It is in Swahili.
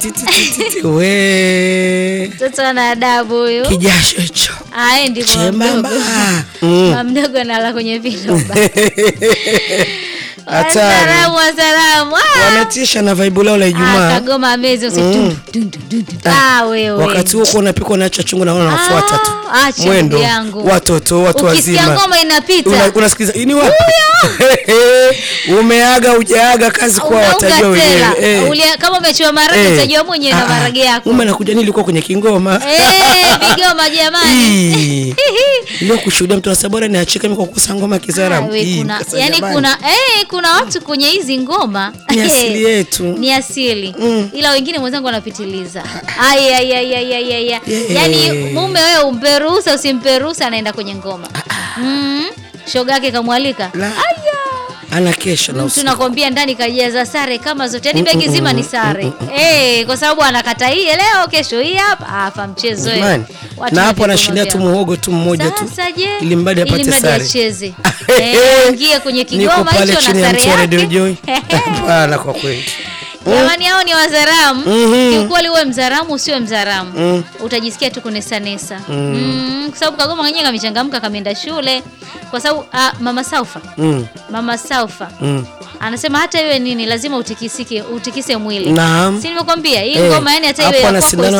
ti, ti, ti, ti, ti. We Mtoto ana adabu huyu. kijasho hicho Aendi kwa chembamba mdogo. Mm. Mama mdogo analala kwenye viloba. Hatari. Wasalamu, wasalamu. Ah! wametisha na vaibu lao la Ah, Ijumaa. kagoma amezi usi dun, dun, dun, dun, dun. Ah, wewe. Wakati huo kuwa unapikwa naacha chungu na wana nafuata tu Ah, acha mwendo, ndugu yangu. watoto watu Ukisikia wazima ngoma inapita. Una- unasikiliza hii ni wapi? Umeaga ujaaga kazi kwa Unaunga watajua tela. wenyewe. Eh. Ulia- Kama umechiwa marage Eh. utajua mwenyewe na Ah, marage yako. Mume anakuja nilikuwa kwenye kingoma. Eh, vigoma jamani. Ii. Leo kushuhudia mtu anasema bora niachike mimi kwa kukosa ngoma Ah, kizaramu. we, Ii, kuna, nikasema yani jamani, kuna eh, kuna watu kwenye hizi ngoma Ni asili yetu. ni asili Mm. ila wengine mwenzangu wanapitiliza Ai, ai, ai, ai, ai, ai, ai. Yeah. yani mume wewe umpe ruhusa usimpe ruhusa anaenda kwenye ngoma mm. shoga yake kamwalika La. aya ana kesha na mtu usiku. nakwambia ndani kajaza sare kama zote yani begi zima ni sare eh, kwa sababu anakata hii leo kesho hii hapa afa mchezo eh. Jamani. Watu Na na hapo vigoma anashindia tu vyao. muhogo tu mmoja tu. Sasa je, Ili mradi apate ili mradi sare. acheze eh, ingie kwenye Niko kigoma pale hicho chini na ya sare mti wa Radio yake Joy. Hapana kwa kweli. Jamani, hao ni wazaramu. Mhm. Kiukweli uwe mzaramu usiwe mzaramu Mm. utajisikia tu kunesanesa mm. kwa sababu Kagoma mwenyewe kamechangamka, kameenda shule kwa sababu ah, mama Saufa Mm. mama Saufa Mm. anasema hata iwe nini lazima utikisike utikise mwili. Naam. Si nimekwambia hii Eh, ngoma yani hata iwe hapo ya ana kwako sindano